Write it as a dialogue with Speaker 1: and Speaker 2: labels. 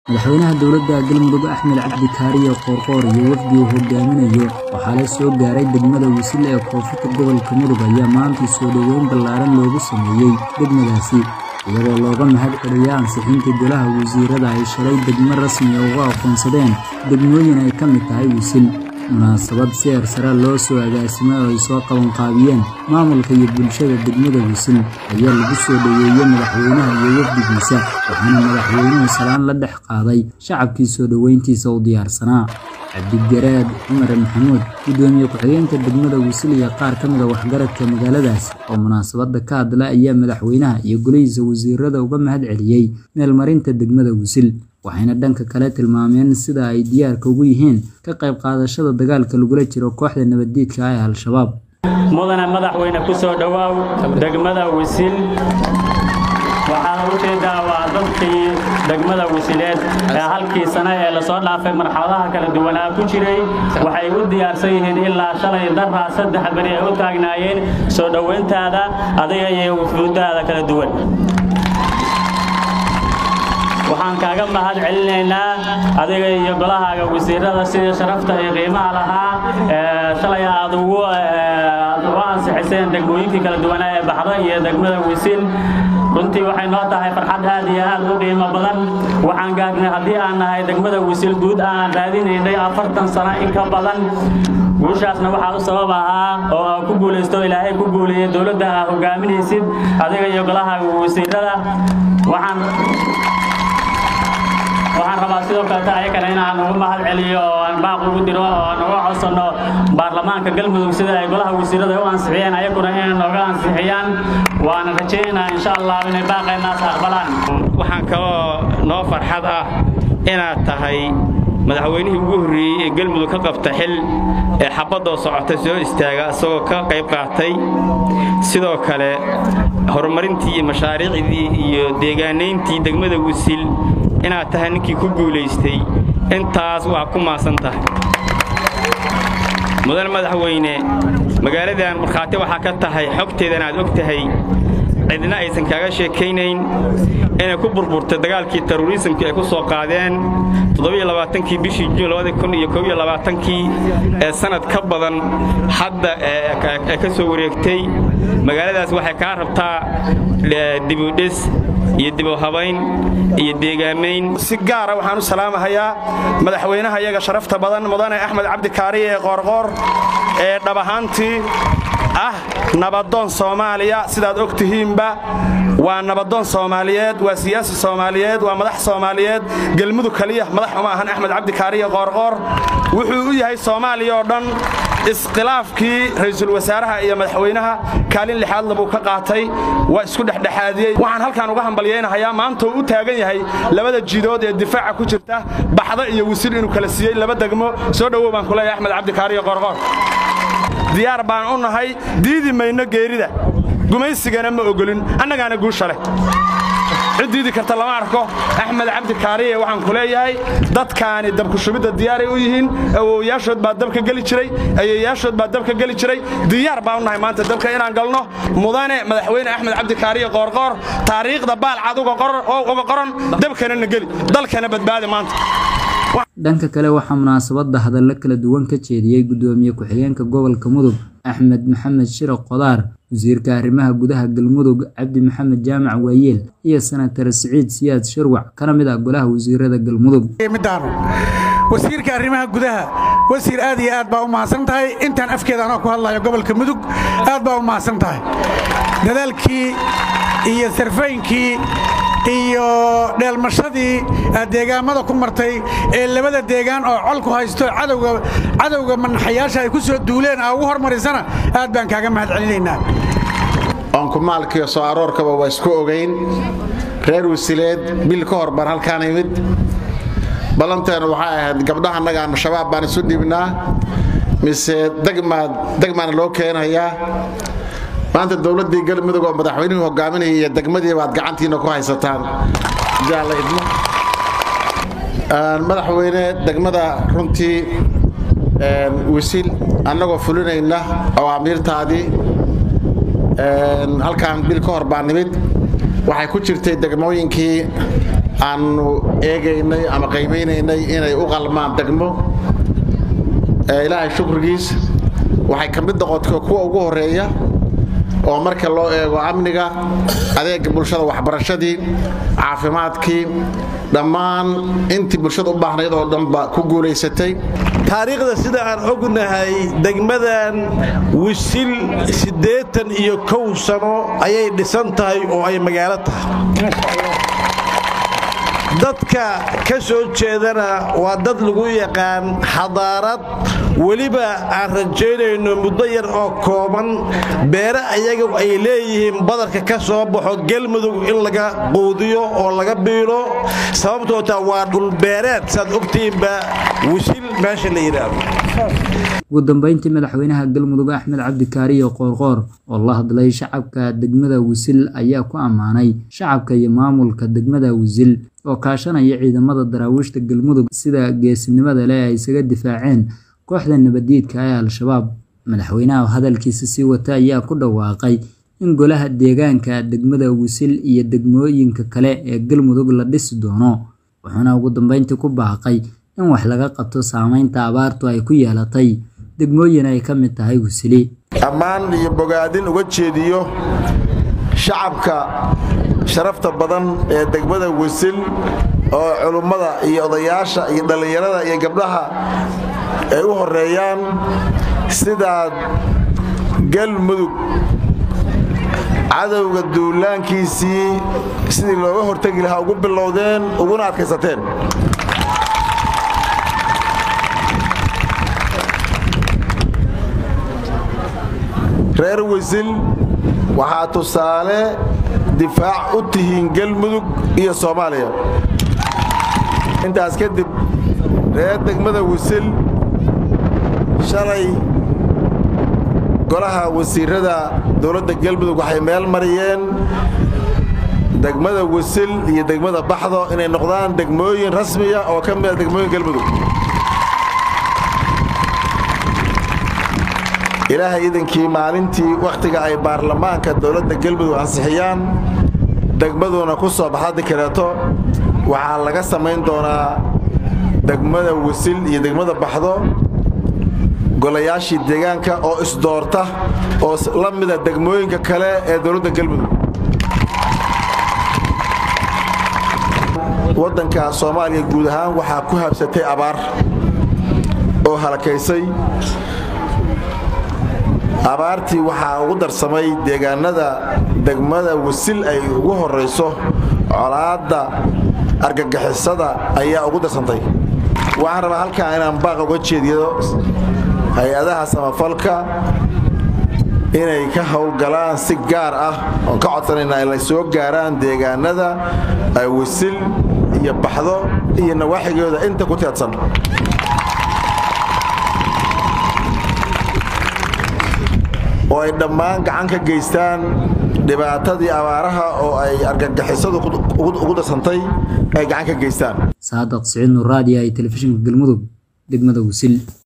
Speaker 1: Madaxweynaha dowladda Galmudug Axmed Cabdi Kaariyo Qoorqoor iyo wafdi uu hogaaminayo waxaa la soo gaaray degmada Wisil ee koonfurta gobolka Mudug ayaa maanta soo dhoweyn ballaaran loogu sameeyay degmadaasi iyadoo looga mahad celiyay ansixinta golaha wasiirada ay shalay degmo rasmi ah ugu aqoonsadeen degmooyin ay ka mid tahay Wisil munaasabad si heersare loo soo agaasimay oo ay soo qabanqaabiyeen maamulka iyo bulshada degmada Wisil ayaa lagu soo dhoweeyay madaxweynaha iyo wafdigiisa waxaana madaxweynuhu salaan la dhex qaaday shacabkii soo dhoweyntiisa u diyaarsanaa cabdigaraad cumar maxamuud gudoomiye ku-xigeenka degmada Wisil iyo qaar ka mid a waxgaradka magaaladaas oo munaasabada ka hadla ayaa madaxweynaha iyo golihiisa wasiirada uga mahad celiyey meelmarinta degmada Wisil waxayna dhanka kale tilmaameen sida ay diyaarka ugu yihiin ka qayb qaadashada dagaalka lagula jiro kooxda nabaddiidka ah ee al-shabaab
Speaker 2: mudane madaxweyne ku soo dhowaaw degmada wisil waxaa u jeedaa waa dadkii degmada wisileed ee halkii sane ee lasoo dhaafay marxaladaha kala duwanaa ku jiray waxay u diyaarsan yihiin ilaa shalay daraa saddex beri ay u taagnaayeen soo dhowayntaada adiga iyo wufuudaada kala duwan waxaan kaaga mahad celinaynaa adiga iyo golahaaga wasiirada sidii sharafta iyo qiimaha lahaa shalay aad ugu ansixiseen degmooyinkii kala duwanaa ee baxda iyo degmada wisil runtii waxay noo tahay farxad aad iyo aad u qiimo badan waxaan gaarnay haddii aan nahay degmada wisil guud aan raadinaynay afartan sano in ka badan guushaasna waxaa u sabab ahaa oo aa ku guulaysto ilaahay ku guuleeyey dowladda aa hogaaminaysid adiga iyo golahaaga wasiirada waxaan waxaan rabaa sidoo kaleta ayakana inaan ugu mahad celiyo oo aan baaq ugu diro oo aan uga codsanno baarlamaanka galmudug sida ay golaha wasiirada u ansixiyeen ayaguna inay nooga ansixiyaan waana rajaynaynaa insha allah inay baaqeenaas aqbalaan
Speaker 3: waxaan kaloo noo farxad ah inaad tahay madaxweynihii ugu horreeyey ee galmudug ka qabta xil ee xabaddoo socota soo istaaga isagoo ka qayb qaatay sidoo kale horumarintii iyo mashaariicdii iyo deegaanayntii degmada wisil inaad tahay ninkii ku guulaystay intaas waa ku maasan tahay mudan madaxweyne magaaladan markhaati waxaa ka tahay xogteedan aad og tahay cidna aysan kaaga sheekaynayn inay ku burburtay dagaalkii terrorismkii ay ku soo qaadeen kii bishii juun kii ee sannad ka badan hadda ee ka soo wareegtay magaaladaas waxay kaa rabtaa dibudhis iyo dibuhabayn iyo deegaamayn
Speaker 4: si gaara waxaan u salaamahayaa madaxweynaha iyaga sharafta badan mudane axmed cabdi kaariye ee qoorqoor ee dhab ahaantii ah nabadoon soomaaliya sidaad og tihiinba waa nabadoon soomaaliyeed waa siyaasi soomaaliyeed waa madax soomaaliyeed gelmudug kaliya madax uma ahan axmed cabdi kaariye qoorqoor wuxuu u yahay soomaaliya oo dhan iskhilaafkii ra'iisul wasaaraha iyo madaxweynaha kaalin lixaadla buu ka qaatay waa isku dhexdhexaadiyey waxaan halkaan uga hambalyaynahayaa maanta uu u taagan yahay labada jidood ee difaaca ku jirta baxda iyo wisil inuu kala siiyey laba degmo soo dhowow baan ku leeyahay axmed cabdi kaariye qoorqoor diyaar baan u nahay diidi mayno geerida gumaysigana ma ogolin annagaana guusha leh cid diidi karta lama arko axmed cabdi kaariye waxaan ku leeyahay dadkaani dabkushubidda diyaaray u yihiin awowayaashood baa dabka geli jiray ayeeyaashood baa dabka geli jiray diyaar baan u nahay maanta dabka inaan galno mudane madaxweyne axmed cabdi kaariye qoorqoor taariikhda baalcad uga qoran dabkana na geli dalkana badbaadi maanta
Speaker 1: dhanka kale waxaa munaasabadda hadallo kala duwan ka jeediyey gudoomiye ku-xigeenka gobolka mudug axmed maxamed shiro qodaar wasiirka arrimaha gudaha galmudug cabdi maxamed jaamac waayeel iyo senatar siciid siyaad shirwac kana mid ah golaha wasiirada galmudug
Speaker 5: wasiirka arrimaha gudaha wasiir aad iyo aad baa u mahadsan tahay intaan afkeeda anoo ku hadlayo gobolka mudug aad baa u mahadsan tahay dadaalkii iyo sarfaynkii iyo dheelmashadii aad deegaamada ku martay ee labada deegaan oo col ku haysto cadowga manaxayaasha ay ku soo duuleen aa ugu hormarisana aad baan kaaga mahad celinaynaa
Speaker 6: oonkumaalkiiyo soo aroorkaba waa isku ogayn reer wasileed bil ka hor baan halkaan imid ballanteena waxay ahayd gabdhaha annagaan shabaab baan isu dhibnaa mise degmaana loo keenayaa maanta dowladdii galmudug oo madaxweynuhu hogaaminaya iyo degmadii baad gacantiina ku haysataan madaxweyne degmada runtii wisil annagoo fulinayna awaamiirtaadii halkaan bil ka hor baa nimid waxay ku jirtay degmooyinkii aannu eegaynay ama qaymaynaynay inay u qalmaan degmo ilaahay shukrigiis waxay ka mid noqotay kuwa ugu horeeya oo marka loo eego amniga adeega bulshada waxbarashadii caafimaadkii dhammaan intii bulshada u baahnayd oo dhanba ku guulaysatay
Speaker 7: taariikhda sida aan ognahay degmadan wisil siddeetan iyo kow sano ayay dhisan tahay oo ay magaalo tahay dadka ka soo jeedana waa dad lagu yaqaan xadaarad weliba aan rajaynayno muddo yar oo kooban beere ayaga ay leeyihiin badarka ka soo baxo galmudug in laga quudiyo oo laga biilo sababtoota waa dhulbeereed saad ogtihiinba wisil meesha la yidhaahdo
Speaker 1: ugu dambeyntii madaxweynaha galmudug axmed cabdikaariyo qoorqoor oo la hadlay shacabka degmada wisil ayaa ku ammaanay shacabka iyo maamulka degmada wisil oo kaashanaya ciidamada daraawiishta galmudug sida geesinimada leh ay isaga difaaceen kooxda nabadiidka ee al-shabaab madaxweynaha hadalkiisa sii wata ayaa ku dhawaaqay in golaha deegaanka degmada wisil iyo degmooyinka kale ee galmudug la dhisi doono wuxuuna ugu dambeyntii ku baaqay in wax laga qabto saameynta abaartu ay ku yeelatay degmooyin ay ka mid tahay wisili
Speaker 7: ammaan iyo bogaadin uga jeediyo shacabka sharafta badan ee degmada wisil oo culummada iyo odayaasha iyo dhallinyarada iyo gabdhaha ay u horeeyaan sidaad galmudug cadowga duulaankiisii sidii looga hortegi lahaa ugu bilowdeen uguna adkaysateen reer wisil waxaa tusaale difaac u tihiin galmudug iyo soomaaliya intaas kadib reer degmada wisil shalay golaha wasiirada dowladda galmudug waxay meel mariyeen degmada wisil iyo degmada baxdo inay noqdaan degmooyin rasmiya oo ka mida degmooyin galmudug ilaahay idankii maalintii wakhtiga ay baarlamaanka dowladda galmudug ansixiyaan degmaduna ku soo baxda dikareeto waxaa laga samayn doonaa degmada wisil iyo degmada baxdo golayaashii deegaanka oo isdoorta oo la mida degmooyinka kale ee dowladda galmudug waddanka soomaaliya guud ahaan waxaa ku habsatay abaar oo halakaysay abaartii waxaa ugu darsamay deegaanada degmada wasil ay ugu horayso colaadda argagixisada ayaa ugu darsantay waxaan rabaa halkaa inaan baaq uga jeediyo hay-adaha samafalka inay ka howlgalaan si gaar ah oon ka codsanaynaa inay soo gaaraan deegaanada wasil iyo baxdo iyo nawaaxigooda inta ku teedsan oo ay dhammaan gacan ka geystaan dhibaatadii abaaraha oo ay argagixisadu ugu darsantay ay gacan ka geystaan
Speaker 1: saadaq siciid nuur raadiya ee telefishinka galmudug degmada wisil